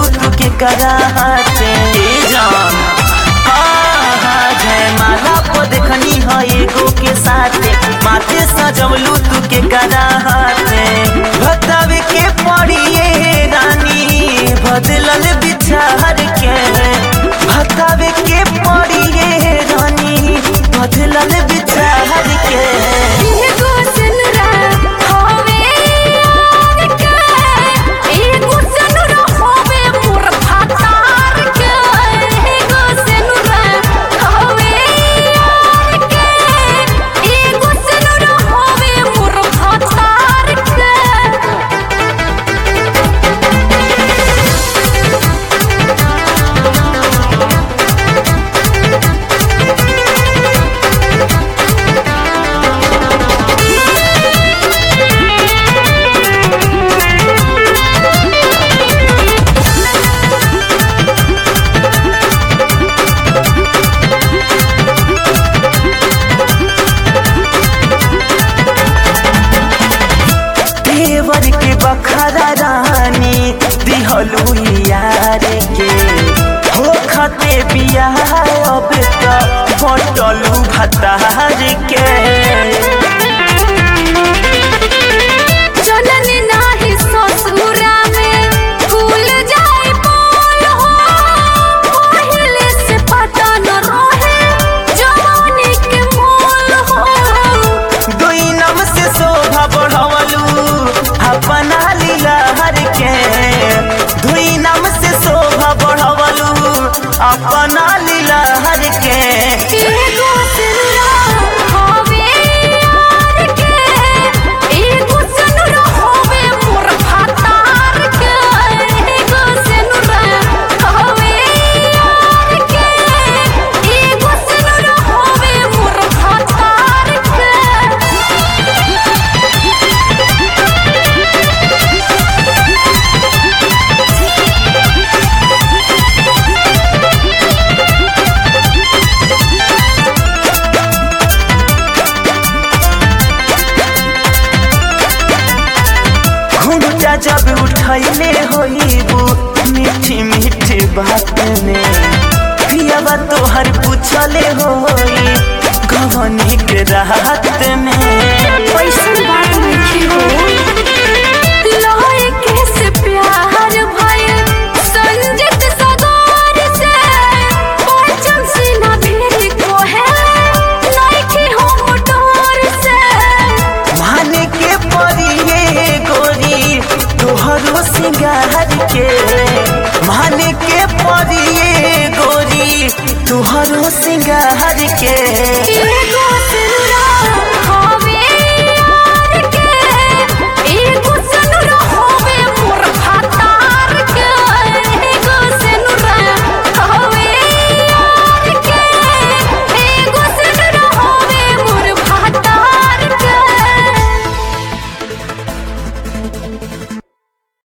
सजवलू तू के कराते ए जान हाँ, हाँ, जयमाला को देखनी है एगो के साथे माथे सजवलू तू के कराते बतावे के पड़िए रानी बदलल बिचार के बतावे के पड़िए रानी बदलल बिचार के एगो सनुरा होवे यार के एगो सनुरा होवे मोर भातार के एगो सनुरा होवे यार के एगो सनुरा होवे मोर भातार के देवर के बखरा रानी दिहलू यार के हो खते बियाह अब त बटलू भतार के जनन नाही ससुरा में भूल जाए बोल हो पहले से पता न रहे जवानी के मोल हो दुई नम से शोभा बढ़वलू अपना लीला हर के दुई नम से शोभा बढ़वलू अपना लीला हर के एगो सनुरा होवे यार के एगो सनुरा होवे मोर भातार के एगो सनुरा होवे यार के एगो सनुरा होवे मोर भातार के घुंघटा जब उठैले होइबू मीठी मीठी बात में पियावा तोहर पूछले होई गवनी के राहत में पैसन बात नहीं हो लोहे के से प्यार भइल संजित सगार से पाचन से ना भेरी कोहे नइखे हो मोटर से माने के पड़िए गोरी तोहरो सिंगार के माने के पड़िए गोरी तोहरो सिंगार के एगो